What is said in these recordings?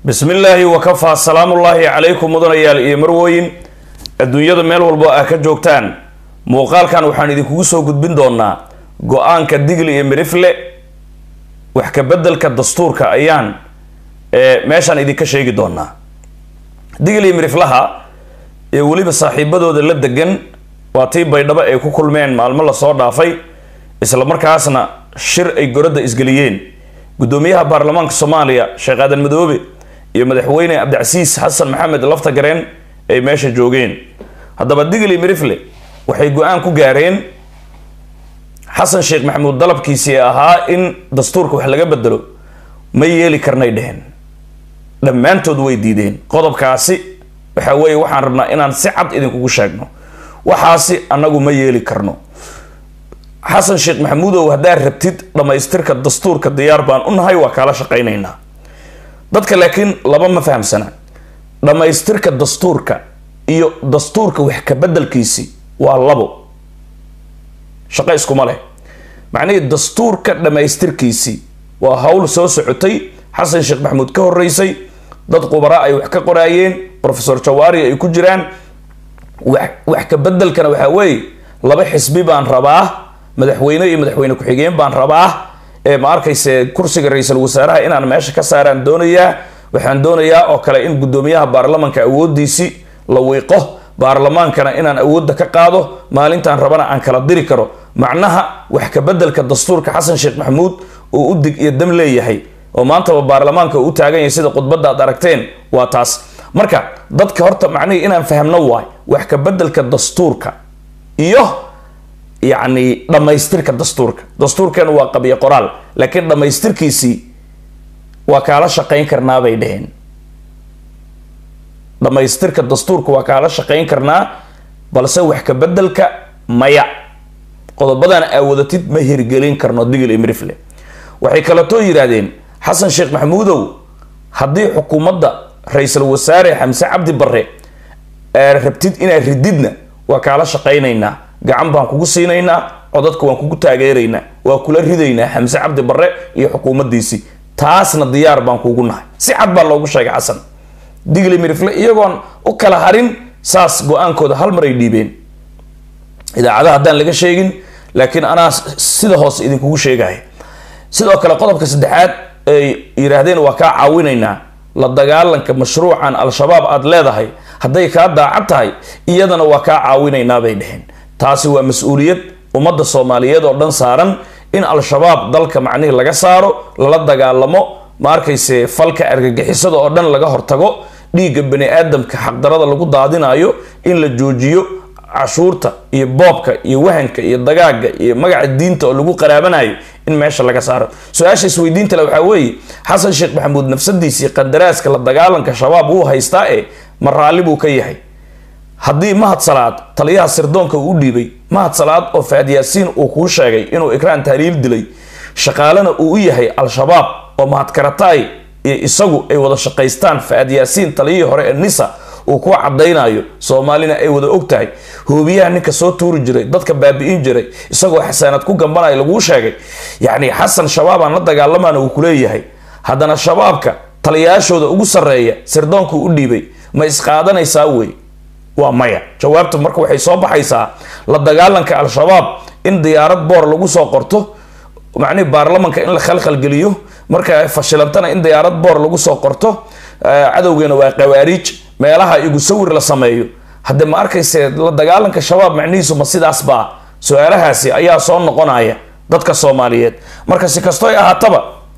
bismi illaahi wakafaa salaamullaahi calaykum mudanayaal iyo marwooyin adduunyada meel walbo ah ka joogtaan muuqaalkan waxaan idinkugu soo gudbin doonaa go-aanka digli iyo mirifle wax ka bedelka dastuurka ayaan meeshaan idinka sheegi doonaa digli iyo miriflaha ee weliba saaxiibadooda la degan waa tii baydhabo ay ku kulmeen maalmo lasoo dhaafay isla markaasna shir ay goradda isgeliyeen guddoomiyaha baarlamaanka soomaaliya sheekh aadan madoobe iyo madaxweyne cabdicasiis xasan maxamed laftagareen ay meesha joogeen haddaba digli mirifle waxay go-aan ku gaareen xasan sheekh maxamuud dalabkiisii ahaa in dastuurka wax laga bedelo ma yeeli karnay dheheen dhammaantood way diideen qodobkaasi waxa weeye waxaan rabnaa inaan si cad idinkugu sheegno waxaasi annagu ma yeeli karno xasan sheekh maxamuudow haddaad rabtid dhammaystirka dastuurka diyaar baan u nahay waa kaala shaqaynaynaa dadka laakiin laba ma fahamsana dhammaystirka dastuurka iyo dastuurka wax ka bedelkiisi waa labo shaqo iskuma leh macnihii dastuurka dhammaystirkiisi waa hawl soo socotay xasan sheekh maxamuud ka horeysay dad qubaraa ay wax ka qoraayeen profesor jawaari ay ku jiraan wax ka bedelkana waxaa weeye laba xisbi baan rabaa madaxweyne iyo madaxweyne ku-xigeen baan rabaa ee ma arkayse kursiga ra-iisul wasaaraha inaan meesha ka saaraan doonayaa waxaan doonayaa oo kale in guddoomiyaha baarlamanka awoodiisi la wiiqo baarlamaankana inaan awoodda ka qaado maalintaan rabana aan kala diri karo macnaha wax ka bedelka dastuurka xasan sheekh maxamuud uu u dig iyo dam leeyahay oo maantaba baarlamaanka uu u taagan yahay sida khudbadda aad aragteen waa taas marka dadka horta macnihii inaan fahmno waay wax ka bedelka dastuurka iyo yacni dhammaystirka dastuurka dastuurkan waa qabyo qoraal laakiin dhammaystirkiisii waa kaala shaqayn karnaa bay dheheen dhammaystirka dastuurka waa kaala shaqayn karnaa balse wax ka bedelka maya qodobadan aawadatid ma hirgelin karno digil imrifle waxay kaletoo yidhaahdeen xasan sheekh maxamuudow haddii xukuumadda ra-iisul wasaare xamse cabdi barre aa rabtid inaad rididna waa kaala shaqaynaynaa gacan baan kugu siinaynaa codadka waan kugu taageeraynaa waa kula ridaynaa xamse cabdi barre iyo xukuumaddiisii taasna diyaar baan kugu nahay si cad baa loogu sheegay xasan digli mirifle iyagoon u kala harin saas go-aankooda hal mar ay dhiibeen idaacadaha haddaan laga sheegin laakiin anaa sida hoose idinkugu sheegaya sidoo kale qodobka saddexaad ay yidhaahdeen waa kaa caawinaynaa la dagaalanka mashruucan al-shabaab aada leedahay hadday kaa daacad tahay iyadana waa kaa caawinaynaa bay dheheen taasi waa mas-uuliyad ummadda soomaaliyeed oo dhan saaran in al-shabaab dalka macnihii laga saaro lala dagaalamo ma arkayse falka argagixisada oo dhan laga hortago dhiigga bani aadamka xaqdarada lagu daadinayo in la joojiyo cashuurta iyo boobka iyo wahanka iyo dagaaga iyo magaca diinta oo lagu qaraabanayo in meesha laga saaro su-aasha isweydiinta le waxaa weeye xasan sheekh maxamuud nafsadiisii qadaraaska la dagaalanka shabaab wuu haystaa ee ma raalli buu ka yahay haddii mahad salaad taliyaha sirdoonka uu u dhiibay mahad salaad oo faad yaasiin uu kuu sheegay inuu ikraan tahliil dilay shaqaalena uu u yahay al-shabaab oo mahad karataay iyo isagu ay wada shaqaystaan faad yaasiin taliyihii hore ee nisa uu ku cadaynayo soomaalina ay wada og tahay hoobiyaha ninka soo tuuri jiray dadka baabi'in jiray isagoo xasaanad ku gambanaya laguu sheegay yacni xasan shabaabaan la dagaalamaana uu kuleeyahay haddana shabaabka taliyayaashooda ugu sarreeya sirdoonku u dhiibay ma isqaadanaysaa wey waa maya jawaabtu marka waxay soo baxaysaa la dagaalanka al-shabaab in diyaarad boor lagu soo qorto macnihi baarlamanka in la khalkhalgeliyo marka fashilantana in diyaarad boor lagu soo qorto cadowgeena waa qawaariij meelaha igu sawir la sameeyo hadde ma arkayse la dagaalanka shabaab macnihiisu ma sidaas baa su-aalahaasi ayaa soo noqonaya dadka soomaaliyeed marka si kastoy ahaataba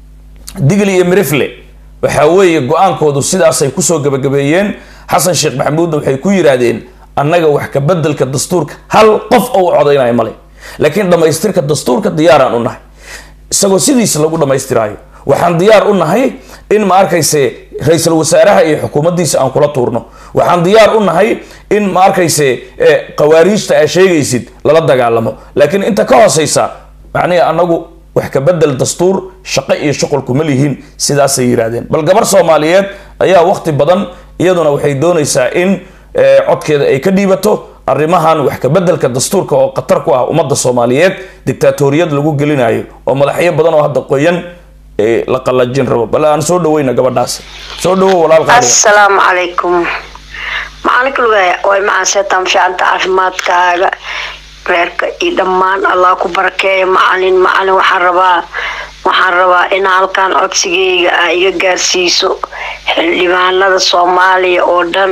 digli iyo mirifle waxaa weeye go-aankoodu sidaasay kusoo gabagabeeyeen xasan sheekh maxamuudna waxay ku yidhaahdeen annaga wax ka bedelka dastuurka hal qof oo u codaynayo male laakiin dhammaystirka dastuurka diyaaraan u nahay isagoo sidiisa lagu dhammaystiraayo waxaan diyaar u nahay in ma arkayse ra-iisul wasaaraha iyo xukuumaddiisa aan kula tuurno waxaan diyaar u nahay in ma arkayse qawaariijta aa sheegaysid lala dagaalamo laakiin inta ka hooseysa macnihi anagu wax ka bedel dastuur shaqo iyo shuqulku ma lihiin sidaasay yidhaahdeen bal gabar soomaaliyeed ayaa waqti badan iyaduna waxay doonaysaa in codkeeda ay ka dhiibato arrimahan wax ka bedelka dastuurka oo khatar ku ah ummadda soomaaliyeed dictaatoriyad lagu gelinayo oo madaxyo badan oo hadda qoyan ee la qalajin rabo bal aan soo dhaweyna gabadhaas soo dhawo walaal qaaliga assalaamu calaykum macalinka lugaaya way macaan seetaan fiicanta caafimaadkaaga reerka iyo dhammaan allah ku barakeeya macalin macalin waxaan rabaa waxaan rabaa in halkan codsigeyga ah iga gaarsiiso xildhibaanada soomaaliya oo dhan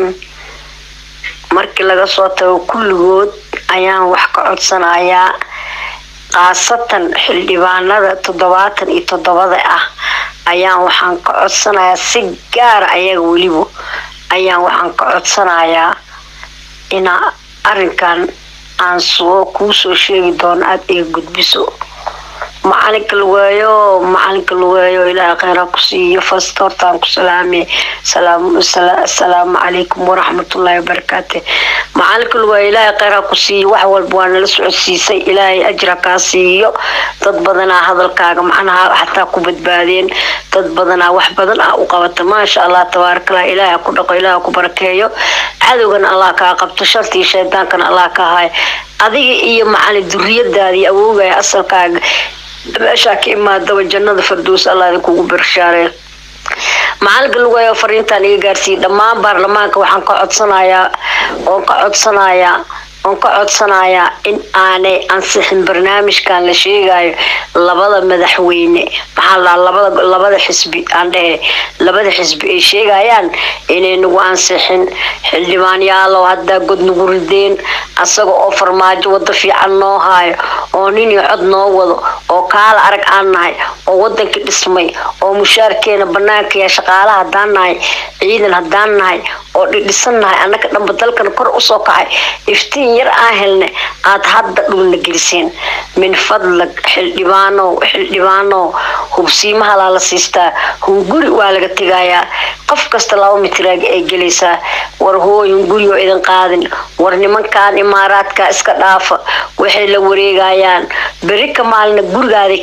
markii laga soo tago kulligood ayaan wax ka codsanayaa khaasatan xildhibaanada toddobaatan iyo toddobada ah ayaan waxaan ka codsanayaa si gaara ayaga weliba ayaan waxaan ka codsanayaa inaa arinkan aan soo kuu soo sheegi doono aada iga gudbiso macalinka lugeeyo macalinka lugeeyo ilaahay kheyraa ku siiyo fast hortaan ku salaame assalaamu calaykum waraxmatullaahi wabarakaate macalinka lugeeyo ilaahay kheyraa ku siiyo wax walba waa nala socodsiisay ilaahay ajra kaa siiyo dad badanaa hadalkaaga macnaha xataa ku badbaadeen dad badanaa wax badan ah u qabata maasha allah tabaarakallah ilaahay ku dhaqo ilaahay ku barakeeyo cadowgana allah kaa qabto shartii shaydaankana allah ka haay adiga iyo macalin duriyadaadii awoogaya asalkaaga meeshaa ka imaadaba jannada fardows allah idinkugu barshaareeyo macalinka lugayo fariintan iga gaarsiiyey dhammaan baarlamaanka waxaan ka codsanayaa oon ka codsanayaa oon ka codsanayaa in aanay ansixin barnaamijkan la sheegayo labada madaxweyne maxaa la labada labada xisbi aan dhehe labada xisbi ay sheegayaan inay nagu ansixin xildhibaan yaalow haddaa god nagu rideen asaga oo farmaajo wado fiican noo haayo oo nin iyo cod noo wado oo kaala arag aan nahay oo wadanka dhismay oo mushaarkeena banaanka ya shaqaalaha haddaan nahay ciidan haddaan nahay oo dhidhisan nahay annaka dhanba dalkan kor usoo kacay iftiin yar aan helna aada hadda dhulna geliseen min fadlag xildhibaanow xildhibaanow hubsiimahalaa la siistaa hunguri waa laga tegayaa qof kasta laba mitiraaga ay gelaysaa war hooy hunguri oo idin qaadin war nimankan imaaraadka iska dhaafa waxay la wareegayaan beri ka maalina gurigaada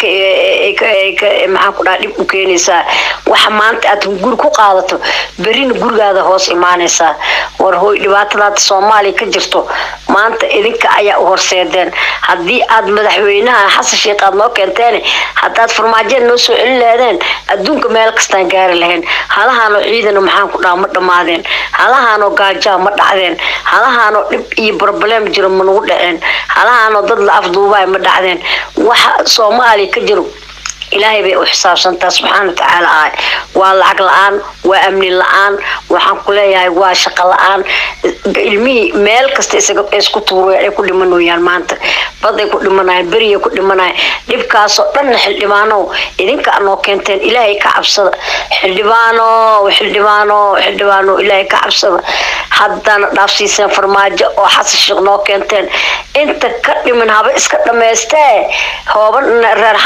maxaan ku dhaha dhib u keenaysaa waxa maanta aad hunguri ku qaadato berina gurigaada hoos imaanaysaa war hooy dhibaatadaada soomaaliya ka jirto maanta idinka ayaa u horseedeen haddii aad madaxweynaha xasan sheekh aad noo keenteen haddaad farmaajeed noo soo celin lahaydeen adduunka meel kastaan gaari lahayn halahaanoo ciidana maxaan ku dhaha ma dhammaadeen halahaanoo gaajaa ma dhacdeen halahaanoo dhib iyo broblem jiro ma nagu dhaceen halahaanoo dad la afduubaay ma dhacdeen waxa soomaaliya ka jiro ilaahay bay u xisaabsantaa subxaana watacaala ah waa lacag la-aan waa amni la-aan waxaan ku leeyahay waa shaqo la-aan ilmihii meel kasta isku tuurayaan ay ku dhimanooyaan maanta baday ku dhimanayaan beriyay ku dhimanayaan dhibkaasoo dhanna xildhibaanow idinka noo keenteen ilaahay ka cabsada xildhibaano xildhibaano xildhibaano ilaahay ka cabsada haddana dhaafsiiseen farmaajo oo xasan sheekh noo keenteen inta ka dhiman haba iska dhammaystee hooban reer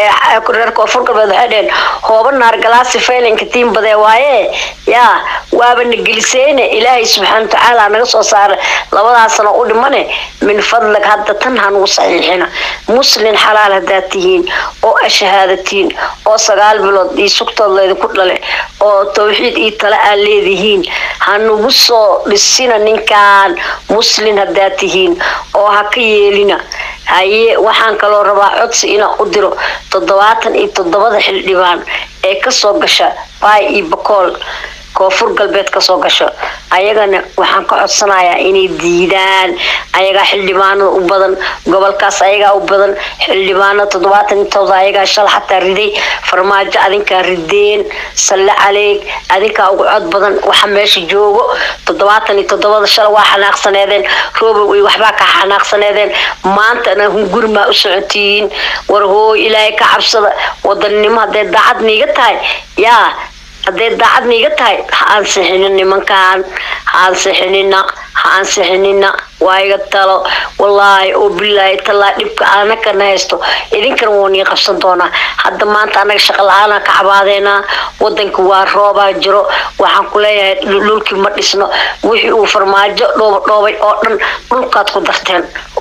reer koonfur galbeed waxay dheheen hooba naar galaasi faylinka tiin badee waaye yaa waaba na geliseyne ilaahay subxaana watacaala naga soo saara labadaasana u dhimane min fadlag hadda tan hanugu saxiixina muslin xalaal haddaad tihiin oo ashahaadatiin oo sagaal bilood iyo sugtood laydinku dhale oo tawxiid iyo tale aad leedihiin hanugu soo dhisina ninkan muslin haddaad tihiin oo ha ka yeelina haye waxaan kaloo rabaa codsi inaan u diro toddobaatan iyo toddobada xildhibaan ee kasoo gasha baay iyo bakool koonfur galbeed kasoo gasho ayagana waxaan ka codsanayaa inay diidaan ayagaa xildhibaanada u badan gobolkaas ayagaa u badan xildhibaanada toddobaatan iyo todoba ayagaa shal xataa riday farmaajo adinkaa rideen salle caleeg adinkaa ugu cod badan waxa meesha joogo toddobaatan iyo toddobada shal waa xanaaqsaneedeen roobow iyo waxbaa ka xanaaqsaneedeen maantana hungurimaa u socotiyiin war hooy ilaahay ka cabsada wadannimo hadday daacad niiga tahay yaa hadday daacad niiga tahay ha ansixinin nimankan ha ansixinina ha ansixinina waa iga talo wallaahi oo bilaahi tallaa dhibka anakana haysto idinkana wuu nii qabsan doonaa hadda maanta anaga shaqa la-aana ka cabaadeynaa wadanka waa roobaa jiro waxaan ku leeyahay dhulkii ma dhisno wixii uu farmaajo dhooba dhoobay oo dhan dhulkaad ku darteen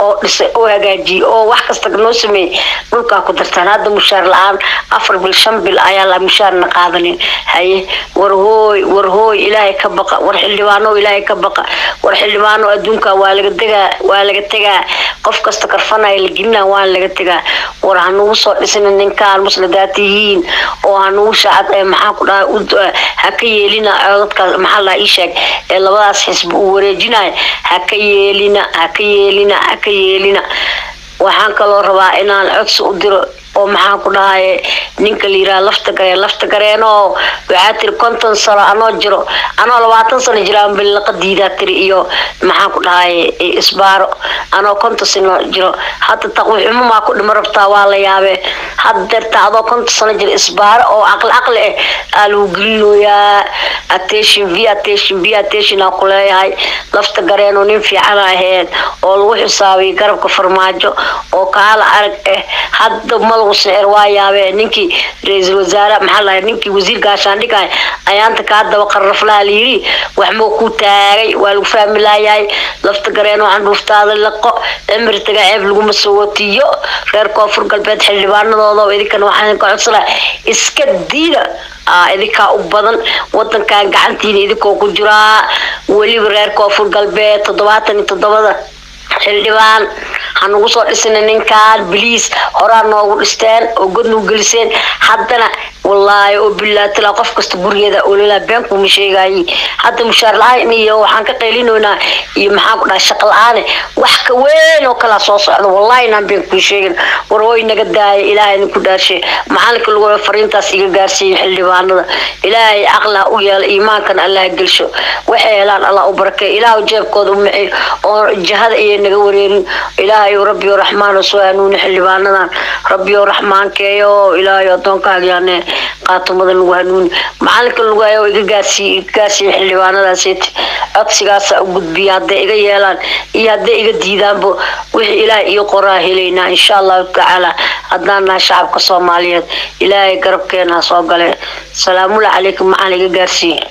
oo dhisay oo hagaajiyey oo wax kasta noo sameeyey dhulkaa ku dartaan hadda mushaar la-aan afar bil shan bil ayaa la mushaarna qaadanin haye war hooy war hooy ilaahay ka baqa war xildhibaano ilaahay ka baqa war xildhibaano adduunka waa laga degaa waa laga tegaa qof kasta karfanaya la gelina waa laga tegaa war hanugu soo dhisina ninkaan musladaad tihiin oo hanugu shaacad ee maxaa ku dhaha ha ka yeelina dadkaas maxaa la ii sheeg ee labadaas xisbi uu wareejinayo ha ka yeelina ha ka yeelina ha ka yeelina waxaan kaloo rabaa inaan codsi u diro oo maxaan ku dhahaye ninka la yiraha lafta gareen lafta gareenoo waxaa tiri konton sano anoo jiro anoo labaatan sano jira billaqa diidaa tiri iyo maxaan ku dhahaye isbaaro anoo konton sano jiro hadda taqwixumo maa ku dhima rabtaa waa la yaabee hadda deerta adoo konton sano jiro isbaaro oo aqli aqli ah aa lagu gelinooyaa attention v attention v attention aa ku leeyahay lafta gareenoo nin fiican aheyd oo lagu xisaabiyay garabka farmaajo oo kaala arag ah hadda ma lagu sicir waa yaabee ninkii ra-iisul wasaare maxaa lahay ninkii wasiir gaashaandhigay ayaanta kaa daba qarraflaha layiri wax moo ku taagay waa lagu fahmi laayahay lafta gareen waxaan dhuuftaada laqo cimri taga ceeb laguma soo watiyo reer koonfur galbeed xildhibaanadooda idinkana waxaan ka codsana iska diida idinkaa u badan wadankan gacantiina idinkoo ku jiraa weliba reer koonfur galbeed toddobaatan iyo toddobada xildhibaan hanugu soo dhisina ninkaan biliis horaa noogu dhisteen oo god nagu geliseen haddana wallaahi oo bilaatila qof kasta gurigeeda ololaa beenkuma sheegaayey hadda mushaar la-aan iyo waxaan ka qaylinoynaa iyo maxaan ku dhaha shaqa la-aane wax ka weyn oo kalaa soo socda wallaahi inaan been kuu sheegin war hooy naga daaya ilaahay idinku dhaarshe macalinka lagu fariintaas iga gaarsiiyo xildhibaanada ilaahay caqlaa u yeela iimaankan allah gelsho waxay helaan allah u barakeeyo ilaahu jeebkooda u maciyo oo jahada iyo naga wareerin ilaahay rabbiyo raxmaan soo hanuuni xildhibaanadan rabbiyo raxmaankeeyo ilaahay adoonkaagyaane qaatumada lagu hanuuni macalinka lagu hayo iga gaarsiiy iga gaarsiiya xildhibaanadaaseti codsigaasa u gudbiya hadday iga yeelaan iyo hadday iga diidaanba wixii ilaahay ii qoraa helaynaa insha allahu tacaala haddaan nahay shacabka soomaaliyeed ilaahay garabkeena ha soo gale salaamullah calaykum macaan iga gaarsiiya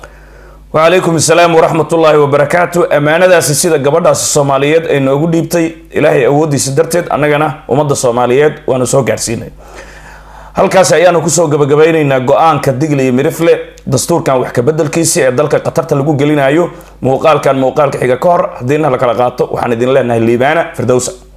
wacalaykum asalaam waraxmat ullaahi wabarakaatu ammaanadaasi sida gabadhaasi soomaaliyeed ay noogu dhiibtay ilaahay awoodiisa darteed annagana ummadda soomaaliyeed waanu soo gaadhsiinay halkaasi ayaanu kusoo gabagabaynaynaa go-aanka digle iyo mirifle dastuurkan wax kabedelkiisi ee dalka qatarta lagu gelinayo muuqaalkan muuqaalka xiga ka hor haddiina la kala qaato waxaan idin leenahay liibaana firdowsa